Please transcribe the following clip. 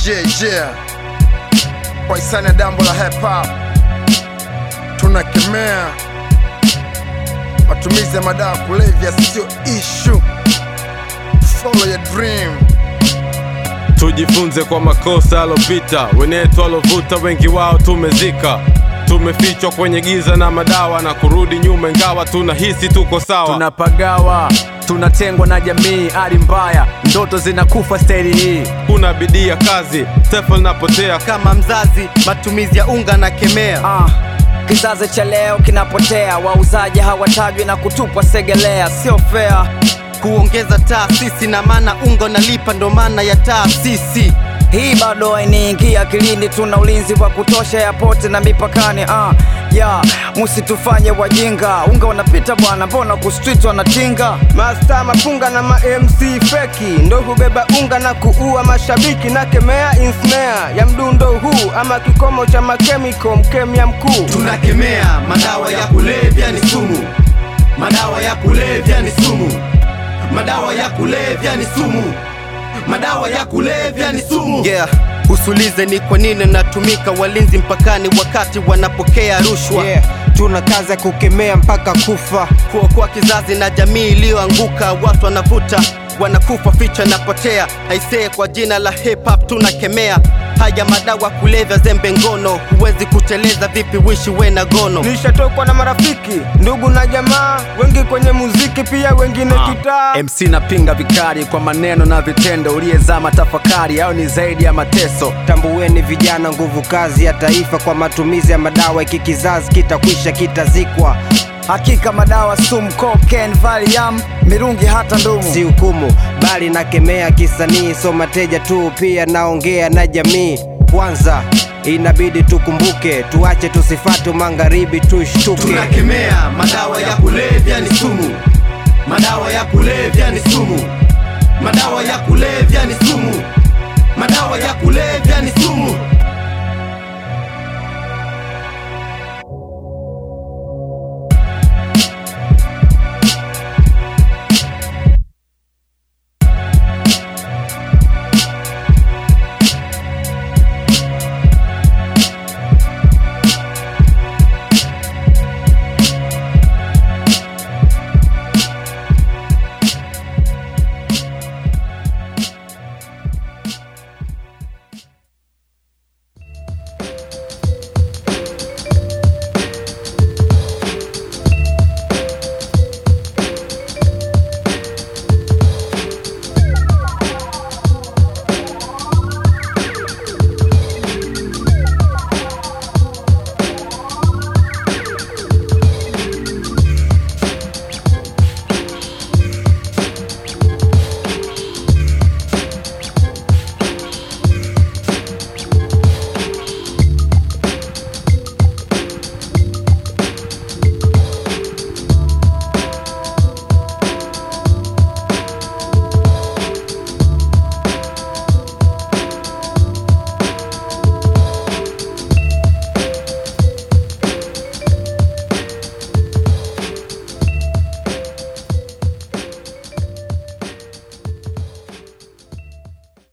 yeah, yeah. Kwa hisani ya dambo la hip hop tunakemea matumizi ya madawa ya kulevya, sio issue. Follow your dream. Tujifunze kwa makosa alopita, wenetu alovuta, wengi wao tumezika. Tumefichwa kwenye giza na madawa na kurudi nyuma, ingawa tunahisi tuko sawa. tunapagawa tunatengwa na jamii hali mbaya ndoto zinakufa staili hii Kuna bidii ya kazi, tefa linapotea. kama mzazi matumizi ya unga na kemea ah. kizazi cha leo kinapotea wauzaji hawatajwi na kutupwa segelea sio fea kuongeza taasisi na maana unga unalipa ndo maana ya taasisi hii bado hainiingia akilini tuna ulinzi wa kutosha ya pote na mipakani ah. ya musitufanye wajinga unga unapita bwana mbona kustrit wanatinga Masta mapunga na ma MC feki ndo hubeba unga na kuua mashabiki na kemea insnare ya mdundo huu ama kikomo cha makemiko mkemia mkuu tunakemea madawa ya kulevya ni sumu madawa ya kulevya ni sumu madawa ya kulevya ni sumu madawa ya kulevya ni sumu yeah. usulize ni kwa nini natumika walinzi mpakani wakati wanapokea rushwa yeah. tuna kazi ya kukemea mpaka kufa kuokoa kizazi na jamii iliyoanguka watu wanavuta wanakufa ficha napotea aisee kwa jina la hip hop tunakemea haya madawa kulevya zembe ngono huwezi kuteleza vipi wishi we na gono nishatokwa na marafiki ndugu na jamaa wengi kwenye muziki pia wengine kitaa mc napinga vikali kwa maneno na vitendo uliyezama tafakari au ni zaidi ya mateso tambueni vijana nguvu kazi ya taifa kwa matumizi ya madawa iki kizazi kitakwisha kitazikwa hakika madawa sumu cocaine valium mirungi hata ndumu si hukumu bali nakemea kisanii so mateja tu pia naongea na jamii kwanza inabidi tukumbuke tuache tusifatu magharibi tushtuke tunakemea madawa ya kulevya ni sumu madawa ya kulevya ni sumu madawa ya kulevya ni sumu madawa ya kulevya ni sumu